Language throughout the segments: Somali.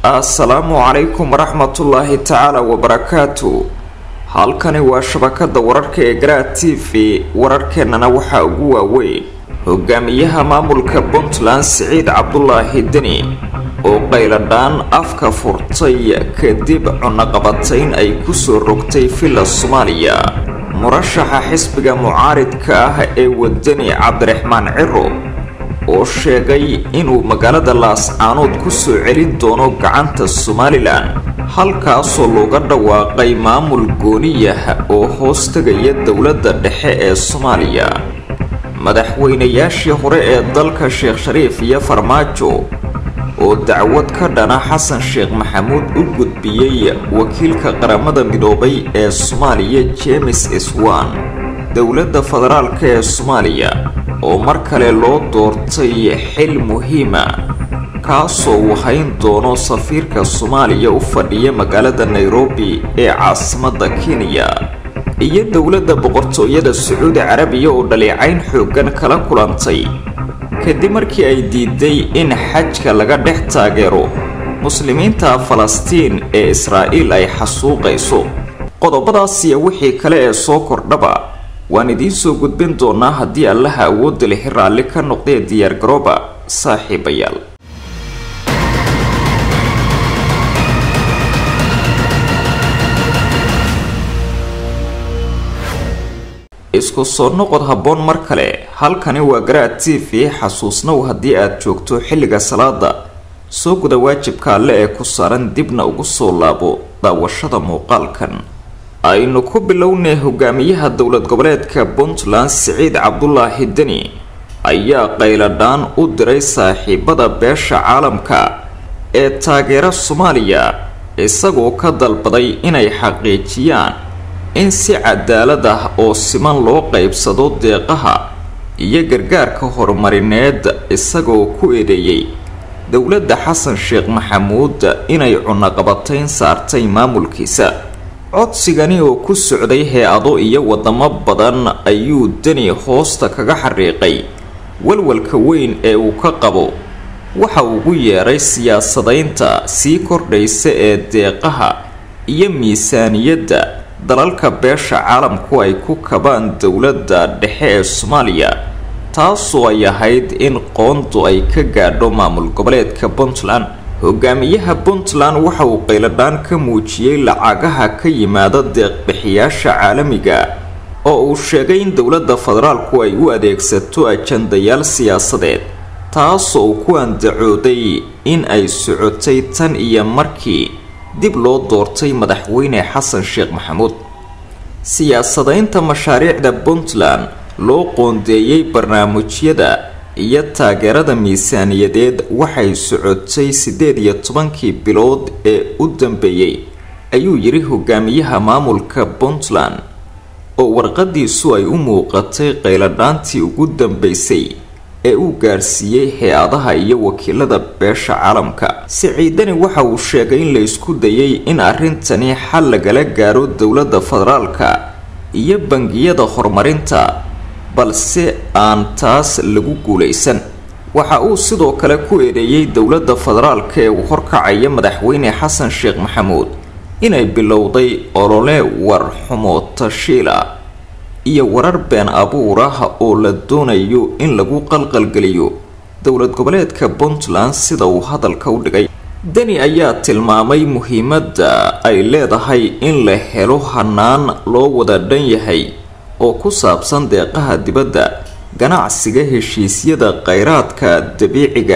assalaamu calaykum waraxmatullaahi tacaala wabarakaatu halkani waa shabakada wararka ee garaa t v wararkeennana waxaa ugu waaweyn hogaamiyaha maamulka puntland siciid cabdulaahi deni oo qayladhaan afka furtay kadib cunaqabatayn ay kusoo rogtay villa soomaaliya murashaxa xisbiga mucaaridka ah ee wadani cabdiraxmaan ciro oo sheegay inuu magaalada laascaanood kusoo celin doono gacanta somalilan halkaasoo looga dhawaaqay maamul gooniyah oo hoos tegaya dowladda dhexe ee soomaaliya madaxweynayaashii hore ee dalka sheekh shariif iyo farmaajo oo dacwad ka dhana xasan sheekh maxamuud u gudbiyey wakiilka qaramada midoobay ee soomaaliya jemes swan dowladda federaalk ee soomaaliya oo mar kale loo doortay xil muhiima kaasoo uu hayn doono safiirka soomaaliya u fadhiya magaalada nairobi ee caasimadda kenya iyo dowladda boqortooyada sacuudi carabiya oo dhaleecayn xooggan kala kulantay kadib markii ay diiday in xajka laga dhex taageero muslimiinta falastiin ee israa'iil ay xasuuqayso qodobadaasiyo wixii kale ee soo kordhaba waan idiin soo gudbin doonaa haddii allaha awoodda lixi raalli ka noqdee diyaargarooba saaxiibayaal isku soo noqod habboon mar kale halkani waa garaad t v xasuusnow haddii aad joogto xilliga salaada soo guda waajibka alle ee ku saaran dibna ugu soo laabo daawashada muuqaalkan aynu ku bilownay hogaamiyaha dowlad goboleedka puntland siciid cabdulaahi deni ayaa qayladhaan u diray saaxiibada beesha caalamka ee taageera soomaaliya isagoo ka dalbaday inay xaqiijiyaan in si cadaalad ah oo siman loo qaybsado deeqaha iyo gargaarka horumarineed isagoo ku eedeeyey dowladda xasan sheekh maxamuud inay cunaqabatayn saartay maamulkiisa codsigani oo ku socday hay-ado iyo wadamo badan ayuu deni hoosta kaga xariiqay walwalka weyn ee uu ka qabo waxa ugu yeedhay siyaasadaynta sii kordhaysa ee deeqaha iyo miisaaniyadda dalalka beesha caalamku ay ku kabaan dowladda dhexe ee soomaaliya taasoo ay ahayd in qoondu ay ka gaadho maamul goboleedka puntland hogaamiyaha puntland waxa uu qayladhaan ka muujiyey lacagaha ka yimaada deeqbixiyaasha caalamiga oo uu sheegay in dowladda federaalku ay u adeegsato ajandayaal siyaasadeed taasoo uu ku andacooday in ay socotay tan iyo markii dib loo doortay madaxweyne xasan sheekh maxamuud siyaasadaynta mashaariicda puntland loo qoondeeyey barnaamijyada iyo taageerada miisaaniyadeed waxay socotay siddeed iyo tobankii bilood ee u dambeeyey ayuu yidhi hogaamiyaha maamulka puntland oo warqadiisu ay u muuqatay qayladhaantii ugu dambeysay ee uu gaarsiiyey hay-adaha iyo wakiilada beesha caalamka siciidani waxa uu sheegay in la isku dayay in arrintani xal lagala gaaro dowladda federaalka iyo bangiyada horumarinta balse aan taas lagu guulaysan waxa uu sidoo kale ku eedeeyey dowladda federaalka ee uu horkacaya madaxweyne xasan sheekh maxamuud inay bilowday olole war xumo tashiila iyo warar been abuur ah oo la doonayo in lagu qalqalgeliyo dowlad goboleedka puntland sida uu hadalka u dhigay deni ayaa tilmaamay muhiimadda ay leedahay in la helo hanaan loo wada dhan yahay oo ku saabsan deeqaha dibadda ganacsiga heshiisyada kheyraadka dabiiciga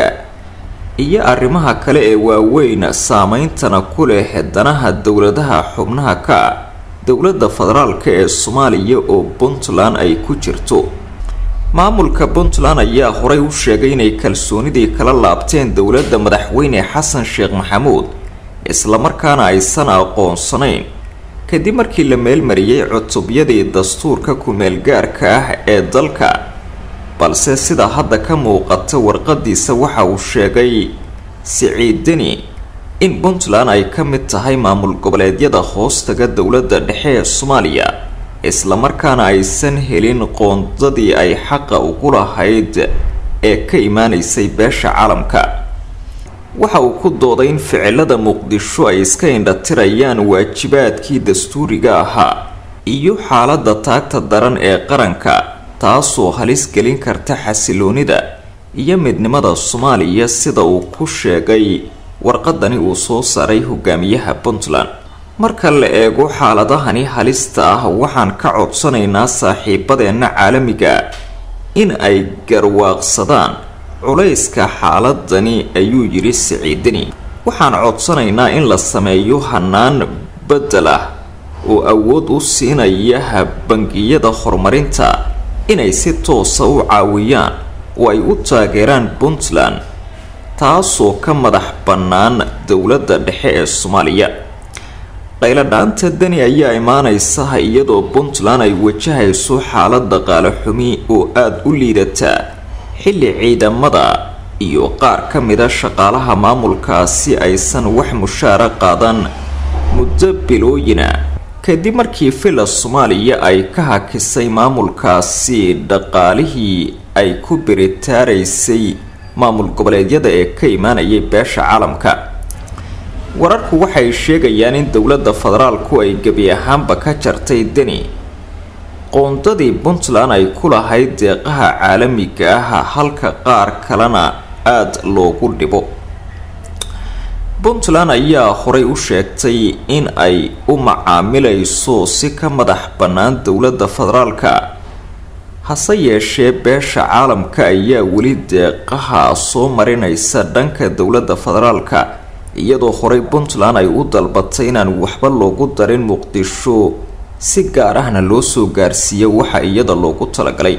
iyo arrimaha kale ee waaweyn saameyntana ku leh danaha dowladaha xubnaha ka ah dowladda federaalka ee soomaaliya oo puntland ay ku jirto maamulka puntland ayaa horay u sheegay inay kalsoonidii kala laabteen dowladda madaxweyne xasan sheekh maxamuud islamarkaana aysan aqoonsanayn kadib markii la meelmariyey cutubyadii dastuurka ku-meelgaarka ah ee dalka balse sida hadda ka muuqata warqadiisa waxa uu sheegay siciidani in puntland ay ka mid tahay maamul goboleedyada hoostaga dowladda dhexe ee soomaaliya islamarkaana aysan helin qoondadii ay xaqa ugu lahayd ee ka imaanaysay beesha caalamka waxa uu ku dooday in ficilada muqdisho ay iska indhatirayaan waajibaadkii dastuuriga ahaa iyo xaaladda taagta daran ee qaranka taasoo halis gelin karta xasiloonida iyo midnimada soomaaliya sida uu ku sheegay warqadani uu soo saaray hogaamiyaha puntland marka la eego xaaladahani halista ah waxaan ka codsanaynaa saaxiibadeenna caalamiga in ay garwaaqsadaan culayska xaaladani ayuu yidhi siciidani waxaan codsanaynaa in la sameeyo hanaan bedel ah oo awood u siinaya bangiyada horumarinta inay si toosa u caawiyaan oo ay u taageeraan puntland taasoo ka madax bannaan dowladda dhexe ee soomaaliya qayladhaanta deni ayaa imaaneysa iyadoo puntland ay wajahayso xaalad dhaqaale xumi oo aada u liidata xilli ciidamada iyo qaar ka mida shaqaalaha maamulkaasi aysan wax mushaara qaadan muddo bilooyina kadib markii villa soomaaliya ay ka hakisay maamulkaasi dhaqaalihii ay ku biritaaraysay maamul goboleedyada ee ka imaanayay beesha caalamka wararku waxay sheegayaan in dowladda federaalku ay gebi ahaanba ka jartay deni qoondadii puntland ay ku lahayd deeqaha caalamiga ah halka qaar kalena aada loogu dhibo puntland ayaa horay u sheegtay in ay u macaamilayso si ka madax bannaan dowladda federaalka hase yeeshee beesha caalamka ayaa weli deeqaha soo marinaysa dhanka dowladda federaalka iyadoo horey puntland ay u dalbatay inaan waxba loogu darin muqdisho si gaar ahna loo soo gaarsiiyo waxa iyada loogu talagalay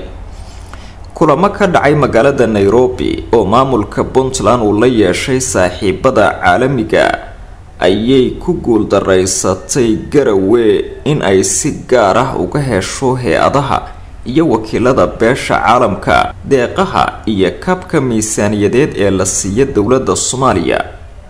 kulamo ka dhacay magaalada nairobi oo maamulka puntland uu la yeeshay saaxiibada caalamiga ayay ku guuldaraysatay garawe in ay si gaar ah uga hesho hay-adaha iyo wakiilada beesha caalamka deeqaha iyo kabka miisaaniyadeed ee la siiya dowladda soomaaliya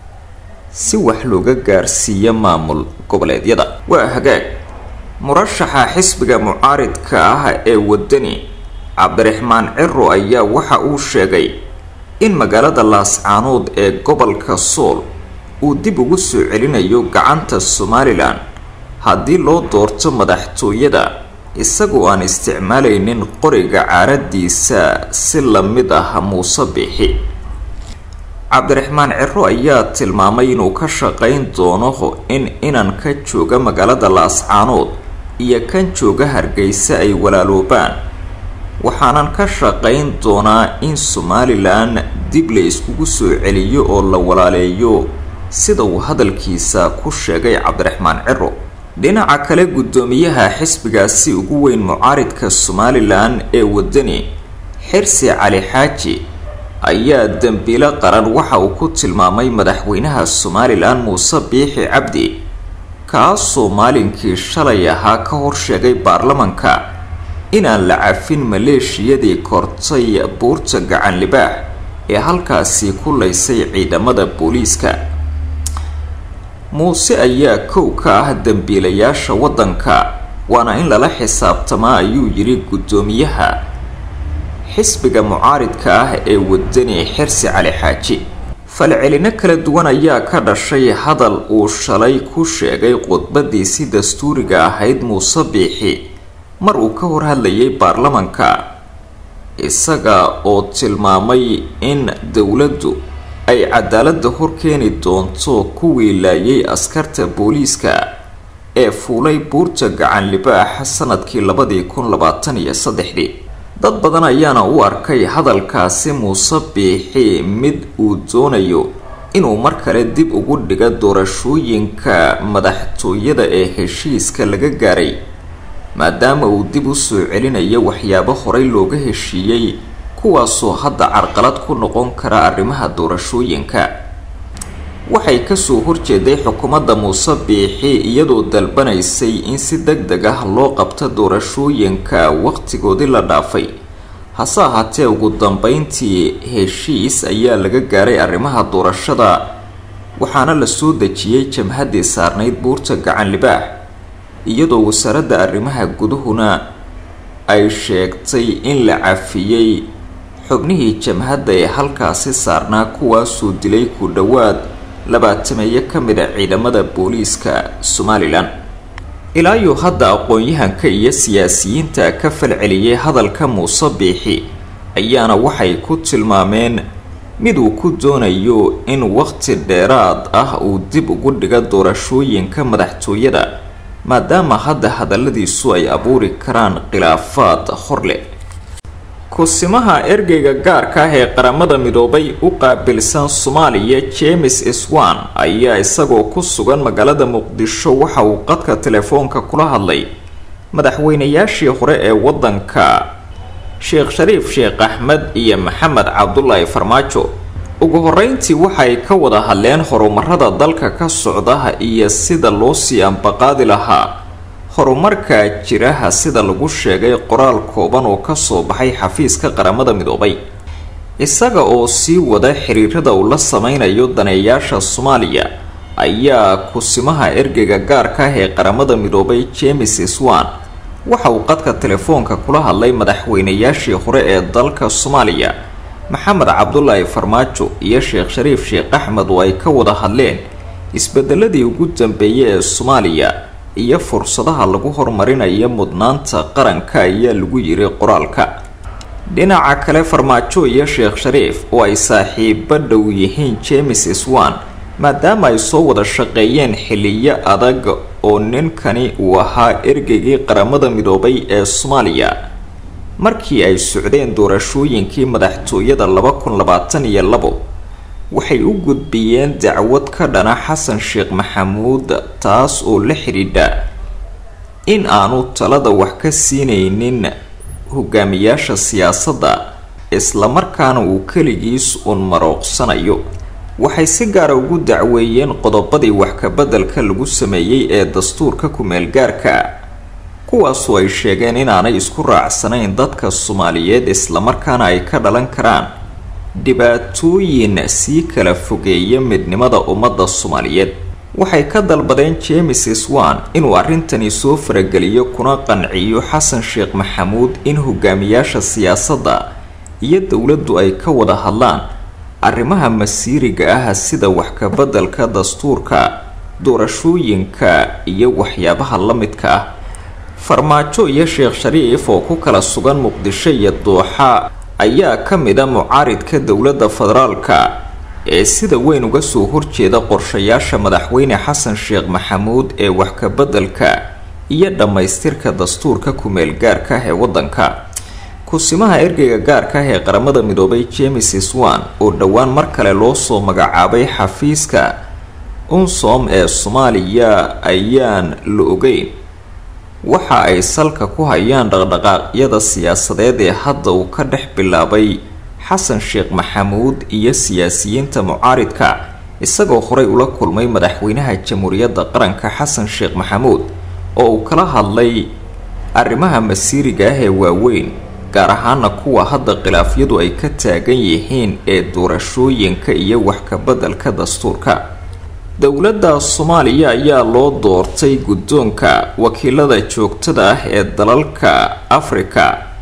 si wax looga gaarsiiya maamul goboleedyada waa hagaag murashaxa xisbiga mucaaridka ah ee wadani cabdiraxmaan ciro ayaa waxa uu sheegay in magaalada laascaanood ee gobolka sool uu dib ugu soo celinayo gacanta somalilan haddii loo doorto madaxtooyada isagoo aan isticmaalaynin qoriga caaradiisa si la mid ah muuse bixi cabdiraxmaan ciro ayaa tilmaamay inuu ka shaqayn doono in inan ka jooga magaalada laascaanood iyo kan jooga hargeysa ay walaaloobaan waxaanan ka shaqayn doonaa in somalilan dib la iskugu soo celiyo oo la walaaleeyo sida uu hadalkiisa ku sheegay cabdiraxmaan ciro dhinaca kale guddoomiyaha xisbigaasi ugu weyn mucaaridka somalilan ee wadani xirsi cali xaaji ayaa dembiilo qaran waxa uu ku tilmaamay madaxweynaha somalilan muuse biixi cabdi kaasoo maalinkii shalay ahaa ka horsheegay baarlamanka inaan la cafin maleeshiyadii kortay buurta gacan libaax ee halkaasi ku laysay ciidamada booliiska muuse ayaa kow ka ah dembiilayaasha waddanka waana in lala xisaabtamaa ayuu yidhi guddoomiyaha xisbiga mucaaridka ah ee wadani xirsi cali xaaji falcelino kala duwan ayaa ka dhashay hadal uu shalay ku sheegay khudbadiisi dastuuriga ahayd muuse biixi mar uu ka hor hadlayay baarlamanka isaga oo tilmaamay in dowladdu ay cadaaladda hor keeni doonto kuwii laayay askarta booliiska ee fuulay buurta gacan libaax sanadkii labadii kun labaatan iyo saddexdii dad badan ayaana u arkay hadalkaasi muuse biixi mid uu doonayo inuu mar kale dib ugu dhigo doorashooyinka madaxtooyada ee heshiiska laga gaaray maadaama uu dib u soo celinayo waxyaabo horey looga heshiiyey kuwaasoo hadda carqalad ku noqon kara arrimaha doorashooyinka waxay kasoo horjeeday xukuumadda muuse biixi iyadoo dalbanaysay in si deg deg ah loo qabto doorashooyinka waqtigoodii la dhaafay hase ahaatee ugu dambeyntii heshiis ayaa laga gaaray arrimaha doorashada waxaana la soo dejiyey jamhaddii saarnayd buurta gacan libaax iyadoo wasaaradda arrimaha gudahuna ay sheegtay in la cafiyey xubnihii jamhadda ee halkaasi saarnaa kuwaasuu dilay ku dhowaad labaatameeyo ka mid a ciidamada booliiska somalilan ilaayo hadda aqoon-yahanka iyo siyaasiyiinta ka falceliyay hadalka muuse biixi ayaana waxay ku tilmaameen mid uu ku doonayo in waqti dheeraad ah uu dib ugu dhigo doorashooyinka madaxtooyada maadaama hadda hadalladiisu ay abuuri karaan khilaafaad horleh kusimaha ergeyga gaarka ah ee qaramada midoobay u qaabilsan soomaaliya james swan ayaa isagoo ku sugan magaalada muqdisho waxa uu qadka telefoonka kula hadlay madaxweynayaashii hore ee wadanka sheekh shariif sheekh axmed iyo maxamed cabdulaahi farmaajo ugu horeyntii waxay ka wada hadleen horumarada dalka ka socda iyo sida loo sii ambaqaadi lahaa horumarka jiraha sida lagu sheegay qoraal kooban oo kasoo baxay xafiiska qaramada midoobay isaga oo sii wada xiriirada uu la sameynayo daneeyaasha soomaaliya ayaa kusimaha ergeyga gaarka ah ee qaramada midoobay james swan waxa uu qadka telefoonka kula hadlay madaxweynayaashii hore ee dalka soomaaliya maxamed cabdulaahi farmaajo iyo sheekh shariif sheekh axmed oo ay ka wada hadleen isbedeladii ugu dambeeyay ee soomaaliya iyo fursadaha lagu horumarinayo mudnaanta qaranka ayaa lagu yiri qoraalka dhinaca kale farmaajo iyo sheekh shariif oo ay saaxiibo dhow yihiin james swan maadaama ay soo wada shaqeeyeen xiliyo adag oo ninkani uu ahaa ergeygii qaramada midoobay ee soomaaliya markii ay socdeen doorashooyinkii madaxtooyada laba kun labaatan iyo labo waxay u gudbiyeen dacwad ka dhana xasan sheekh maxamuud taas oo la xidhiidha in aanu talada wax ka siinaynin hogaamiyaasha siyaasadda islamarkaana uu keligiis uun marooqsanayo waxay si gaara ugu dacweeyeen qodobadii wax kabeddelka lagu sameeyey ee dastuurka ku-meelgaarka kuwaasoo ay sheegeen inaanay isku raacsanayn dadka soomaaliyeed islamarkaana ay ka dhalan karaan dhibaatooyin sii kala fogeeya midnimada ummadda soomaaliyeed waxay ka dalbadeen james swan inuu arrintani soo farageliyo kuna qanciyo xasan sheekh maxamuud in hogaamiyaasha siyaasadda iyo dowladdu ay ka wada hadlaan arrimaha masiiriga ah sida wax kabeddelka dastuurka doorashooyinka iyo waxyaabaha la midka ah farmaajo iyo sheekh shariif oo ku kala sugan muqdisho iyo dooxa ayaa ka mid a mucaaridka dowladda federaalka ee sida weyn uga soo horjeeda qorshayaasha madaxweyne xasan sheekh maxamuud ee wax kabeddelka iyo dhammaystirka dastuurka ku-meel gaarka ah ee waddanka kusimaha ergeyga gaarka ah ee qaramada midoobay james swan oo dhowaan mar kale loo soo magacaabay xafiiska unsom ee soomaaliya ayaan la ogeyn waxa ay salka ku hayaan dhaqdhaqaaqyada siyaasadeed ee hadda uu ka dhex bilaabay xasan sheekh maxamuud iyo siyaasiyiinta mucaaridka isagoo horey ula kulmay madaxweynaha jamhuuriyadda qaranka xasan sheekh maxamuud oo uu kala hadlay arrimaha masiiriga ah ee waaweyn gaar ahaana kuwa hadda khilaafyadu ay ka taagan yihiin ee doorashooyinka iyo wax kabeddelka dastuurka dowladda soomaaliya ayaa loo doortay guddoonka wakiilada joogtada ah ee dalalka afrika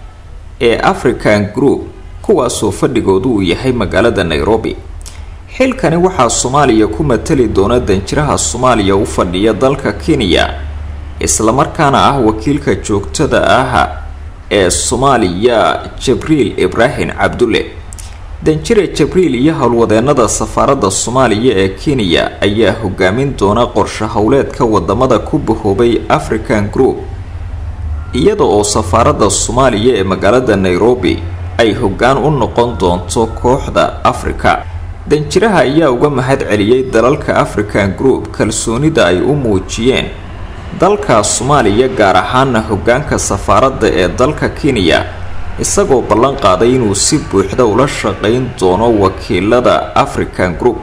ee african group kuwaasoo fadhigoodu uu yahay magaalada nairobi xilkani waxaa soomaaliya ku matali doona danjiraha soomaaliya u fadhiya dalka kenya islamarkaana ah wakiilka joogtada ah ee soomaaliya jabriil ibraahim cabdulle danjire jabriil iyo howlwadeenada safaaradda soomaaliya ee kenya ayaa hogaamin doona qorshe howleedka wadamada ku bahoobay african group iyada oo safaaradda soomaaliya ee magaalada nairobi ay hoggaan u noqon doonto kooxda afrika danjiraha ayaa uga mahad celiyey dalalka african group kalsoonida ay u muujiyeen dalka soomaaliya gaar ahaana hoggaanka safaaradda ee dalka kenya isagoo ballan qaaday inuu si buuxda ula shaqayn doono wakiilada african group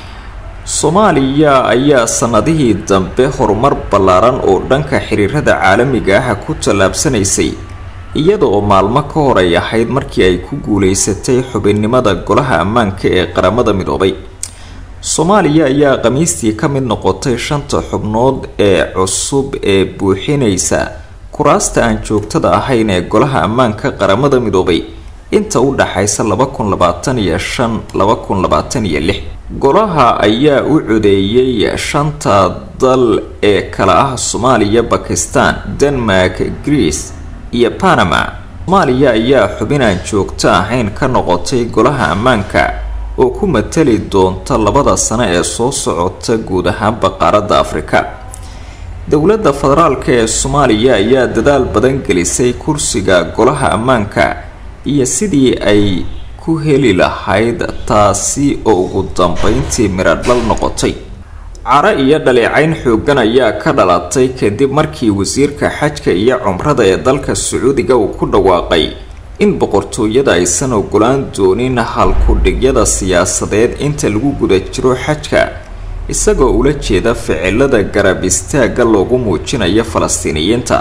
soomaaliya ayaa sanadihii dambe horumar ballaaran oo dhanka xiriirada caalamiga ah ku tallaabsanaysay iyada oo maalmo ka hor ay ahayd markii ay ku guuleysatay xubinnimada golaha ammaanka ee qaramada midoobay soomaaliya ayaa khamiistii ka mid noqotay shanta xubnood ee cusub ee buuxinaysa kuraasta aan joogtada ahayn ee golaha ammaanka qaramada midoobay inta u dhaxaysa laba kun labaatan iyo shan laba kun labaatan iyo lix golaha ayaa u codeeyey shanta dal ee kala ah soomaaliya bakistan denmark greece iyo panama soomaaliya ayaa xubin aan joogto ahayn ka noqotay golaha ammaanka oo ku matali doonta labada sano ee soo socota guud ahaanba qaaradda afrika dowladda federaalka ee soomaaliya ayaa dadaal badan gelisay kursiga golaha ammaanka iyo sidii ay ku heli lahayd taasi oo ugu dambeyntii miradhal noqotay caro iyo dhaleecayn xoogan ayaa ka dhalatay kadib markii wasiirka xajka iyo cumrada ee dalka sacuudiga uu ku dhawaaqay in boqortooyada aysan ogolaan doonin halku-dhigyada siyaasadeed inta lagu guda jiro xajka isagoo ula jeeda ficilada garab istaagga loogu muujinayo falastiiniyiinta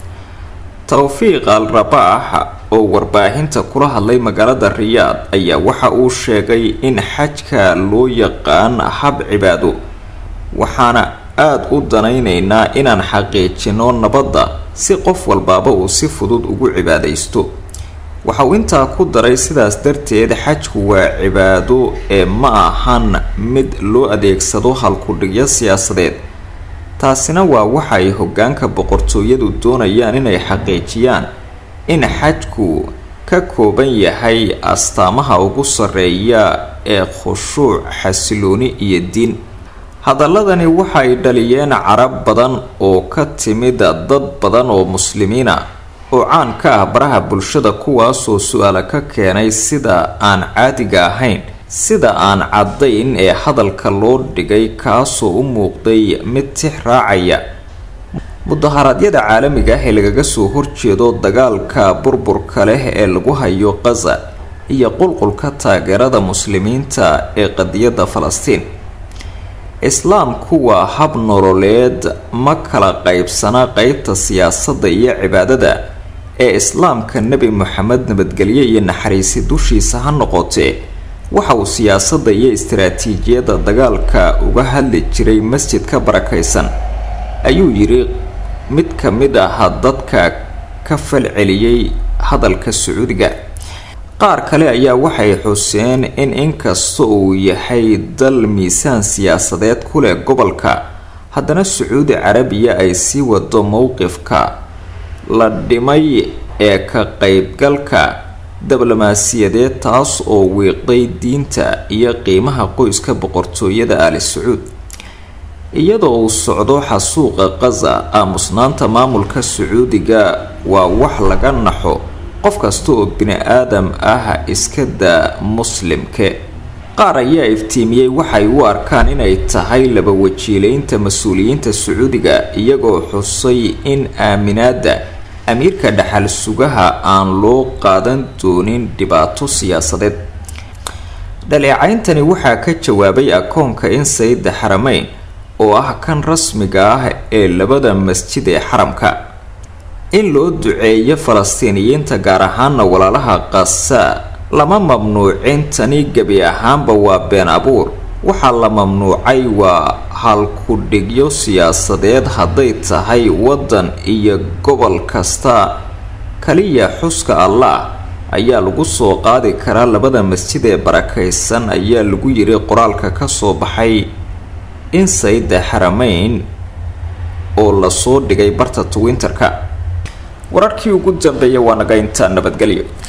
towfiiq al rabaax oo warbaahinta kula hadlay magaalada riyaad ayaa waxa uu sheegay in xajka loo yaqaan hab cibaado waxaana aada u danaynaynaa inaan xaqiijino nabadda si qof walbaaba uu si fudud ugu cibaadaysto waxa uu intaa ku daray sidaas darteed xajku waa cibaado ee ma ahan mid loo adeegsado halku-dhigyo siyaasadeed taasina waa waxa ay hoggaanka boqortooyadu doonayaan inay xaqiijiyaan in xajku ka kooban yahay astaamaha ugu sarreeya ee khushuuc xasilooni iyo diin hadaladani waxa ay dhaliyeen carab badan oo ka timid dad badan oo muslimiina oo caan ka ah baraha bulshada kuwaasoo su-aala ka keenay sida aan caadiga ahayn sida aan caddayn ee hadalka loo dhigay kaasoo u muuqday mid tix raacaya mudaharaadyada caalamiga ah ee lagaga soo horjeedo dagaalka burburka leh ee lagu hayo qaza iyo qulqulka taageerada muslimiinta ee qadiyadda falastiin islaamku waa hab nololeed ma kala qaybsana qeybta siyaasadda iyo cibaadada ee islaamka nebi moxamed nabadgelye iyo naxariisi dushiisa ha noqotee waxa uu siyaasadda iyo istaraatiijiyadda dagaalka uga hadli jiray masjidka barakaysan ayuu yidhi mid ka mid ah dadka ka falceliyey hadalka sacuudiga qaar kale ayaa waxay xuseen in inkasta uu yahay dal miisaan siyaasadeed ku leh gobolka haddana sacuudi carabiya ay sii wado mowqifka la dhimay ee ka qaybgalka diblomaasiyadeed taas oo wiiqday diinta iyo qiimaha qoyska boqortooyada ali sacuud iyadoo uu socdo xasuuqa qaza aamusnaanta maamulka sacuudiga waa wax laga naxo qof kasta oo bini aadam ah iska daa muslimke qaar ayaa iftiimiyey waxay u arkaan inay tahay laba wajiileynta mas-uuliyiinta sacuudiga iyagoo xusay in aaminaada amiirka dhaxal sugaha aan loo qaadan doonin dhibaato siyaasadeed dhaleecayntani waxaa ka jawaabay akoonka in sayida xarameyn oo ah kan rasmiga ah ee labada masjid ee xaramka in loo duceeyo falastiiniyiinta gaar ahaana walaalaha qasa lama mamnuucin tani gebi ahaanba waa been abuur waxaa la mamnuucay waa halku-dhigyo siyaasadeed hadday tahay waddan iyo gobol kasta kaliya xuska allah ayaa lagu soo qaadi karaa labada masjid ee barakaysan ayaa lagu yiri qoraalka kasoo baxay in sayida xarameyn oo lasoo dhigay barta twinterka wararkii ugu dambeeya waa naga intaa nabadgelyo